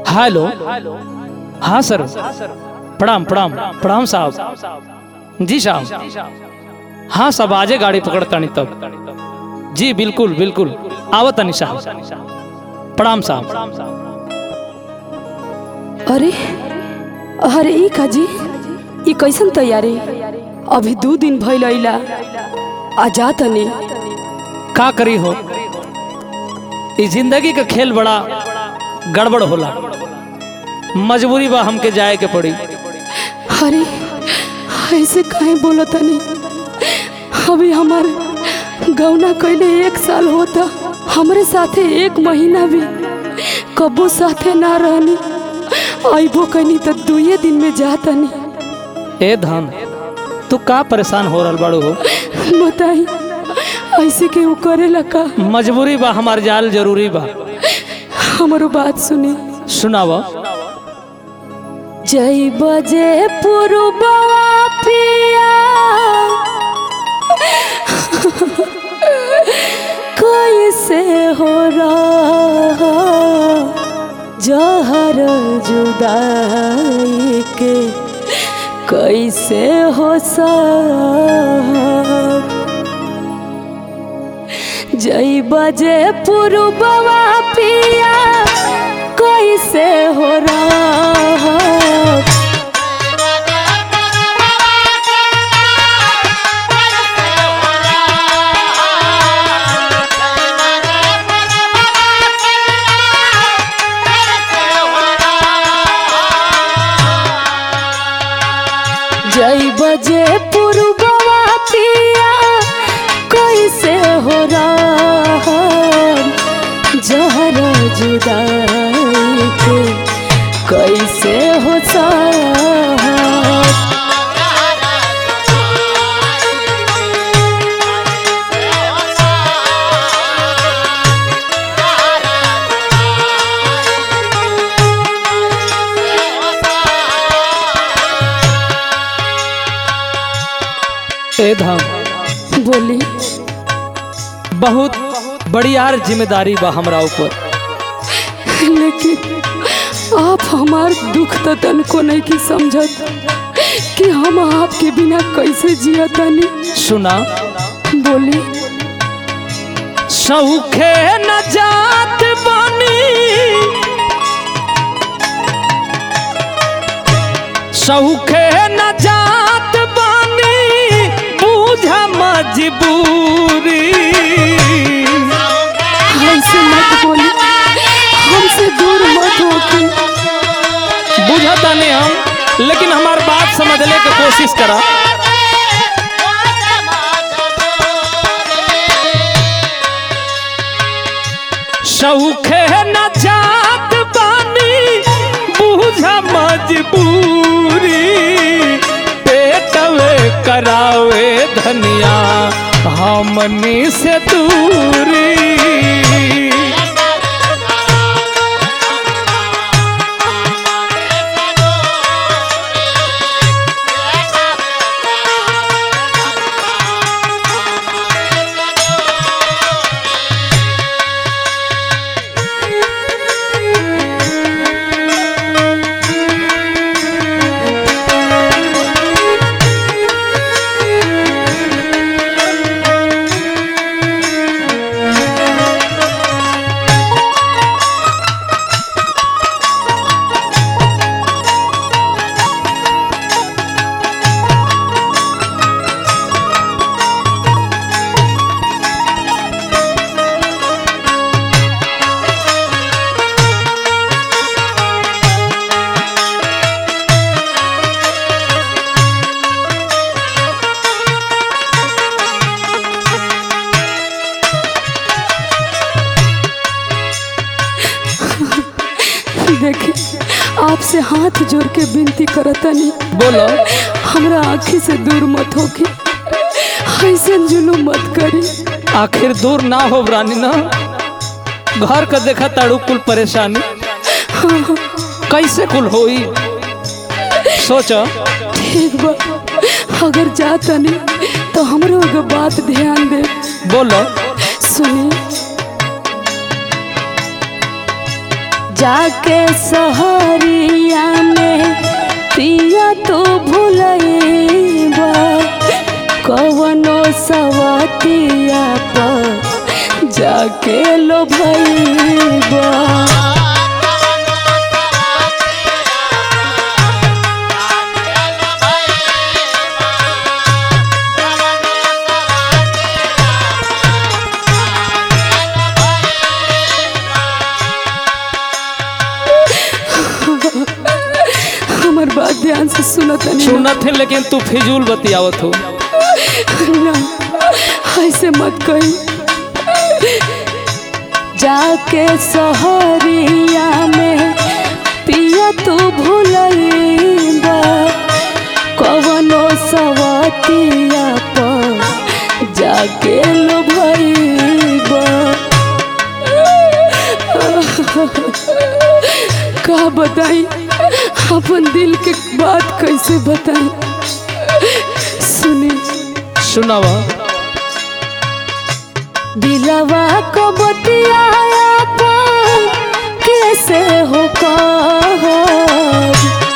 Hello हाँ सर प्रणाम प्रणाम प्रणाम साहब जी साहब हाँ साहब आजे गाड़ी पकड़तानी तब जी बिल्कुल बिल्कुल आवतानी साहब प्रणाम साहब अरे अरे ई काजी ई कैसन तैयारी अभी दू दिन भइल अइला आ जा तनी का करी हो ई जिंदगी का खेल बड़ा गड़बड़ होला मजबूरी बा हमके जाए के पड़ी अरे ऐसे काहे बोला तनी अभी हमार गौना कैले एक साल होता हमरे साथे एक महीना भी कबो साथे ना रहनी आइबो कनी तो दुए दिन में जा तनी ए धन तू का परेशान हो रहल बाड़ू हो बताई ऐसे के वो करेला का मजबूरी बा हमार जाल जरूरी बा हमारो बात सुनी सुनाव जय बजे पुरबा पिया कैसे हो रहा जहर जुदाई के कैसे हो सा जय बजे पुरबा पिया कैसे हो रहा जय बजे पुरबा पिया कैसे हो रहा जहर जुदाई के कैसे हो सा ए धन बोली बहुत बड़ी यार जिम्मेदारी बा हमरा ऊपर लेकिन आप हमार दुख तो तनको नहीं की समझत कि हम आपके बिना कैसे जिया तनी सुना बोली सौखे न जात बनी सौखे न जात बनी बूझ मजबूरी हमसे मत बोली हमसे दूर मत होके बुझता नहीं हम लेकिन हमार बात समझने की कोशिश करा सौखे न जात बानी बूझ मजबूरी पेटवे करावे धनिया हमनी से दूरी देखी आपसे हाथ जोड़ के विनती करतनी बोलो हमरा आँखी से दूर मत होके ऐसे जुलूम मत करी आखिर दूर ना हो रानी ना घर का देखा ताड़ू कुल परेशानी कैसे कुल होई सोच ठीक बा अगर जातनी तो हमरो एगो बात ध्यान दे बोलो सुनी जाके सहरिया में पिया तो भूलैबा कवनो सवतिया पर जाके लो भैबा हमार बात ध्यान से सुनो तनी ना। सुनत है लेकिन तू फिजूल बतियावत हो ना ऐसे मत कही जाके सहरिया में पिया तू भूलैबा कवनो सवतिया पर जाके लो भैबा का बताई अपन दिल के बात कैसे बताई सुनी सुनावा दिलवा को बतियाया पान कैसे हो कहर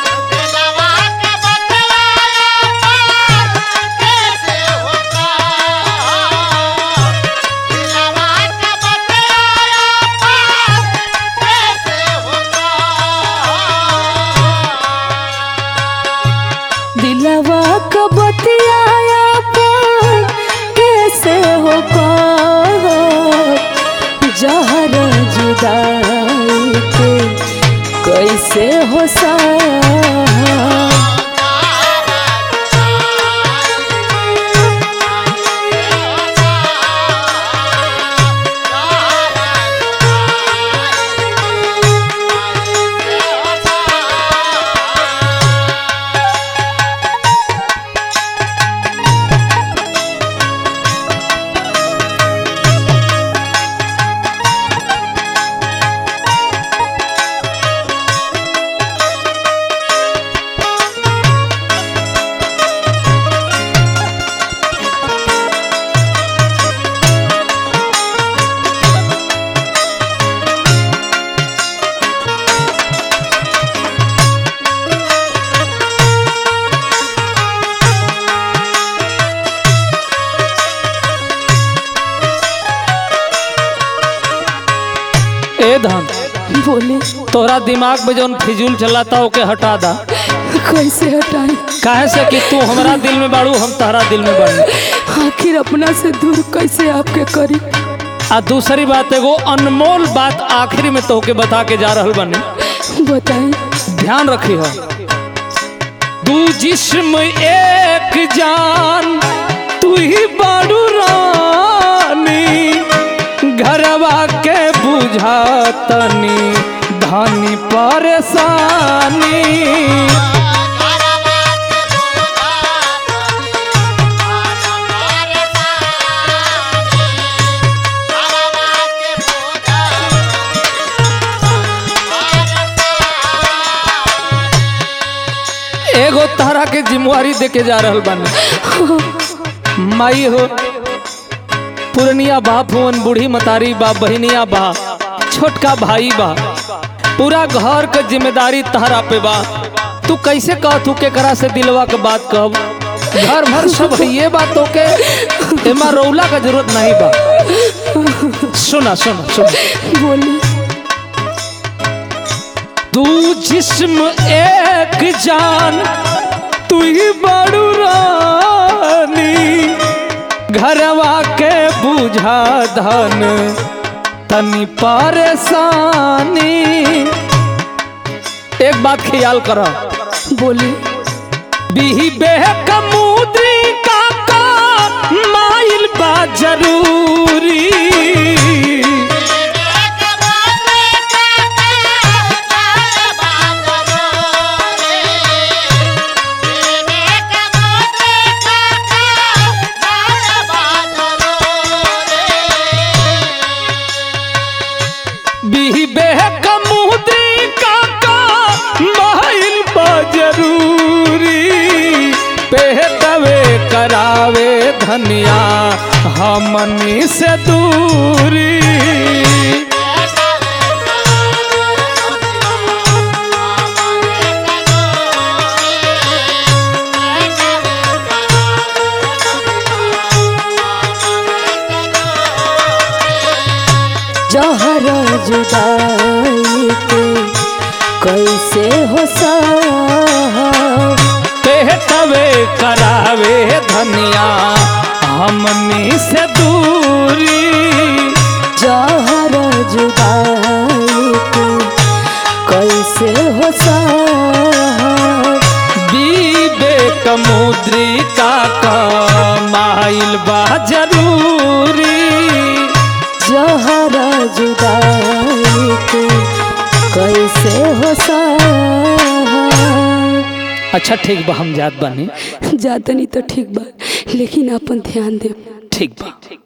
दिलवा को बतियाया पान कैसे हो कहर जहर जुदाई के कैसे हो सा ए धन बोले तोहरा दिमाग में जौन फिजूल चलाता ओके हटा दा कैसे हटाई काहे से कि तू हमारा दिल में बाड़ू हम तहरा दिल में बाड़ू आखिर अपना से दूर कैसे आपके करी आ दूसरी बात एगो अनमोल बात आखिरी में तोहके बता के जा रहल बने बताई ध्यान रखी हो दू जिस्म एक जान तू ही बाड़ू रानी घरवा के बुझातनी धानी परेशानी एगो तहरा के जिम्मेवारी दे के जा रहल बानी माई हो पुरनिया बाप हुवन बूढ़ी मतारी बा बहनिया बा छोटका भाई बा पूरा घर के जिम्मेदारी तहरा पे बा तू कैसे कह तू केकरा से दिलवा के बात कब घर भर सब ये बातों के एमा रौला का जरूरत नहीं बा सुना सुना सुना बोली तू जिस्म एक जान तू ही बड़ू रानी घरवा के बुझा धन तनी परेशानी एक बात ख्याल करो बोली बिही बेहक मुद्री का का माइल बा जरूरी बिही बेहक मुद्री का का माइल बा जरूरी पेहतवे करावे धनिया हमनी से दूरी जुदाई के कैसे हो साहब पेटवे करावे धनिया हमनी से दूरी जहर जुदाई के कैसे हो साहब विवेक मुद्रिका कमाइल बा जरूरी जहर जुदाई के कैसे हो साहब अच्छा ठीक बा हम जात बानी जातनी तो ठीक बा लेकिन अपन ध्यान दे ठीक बा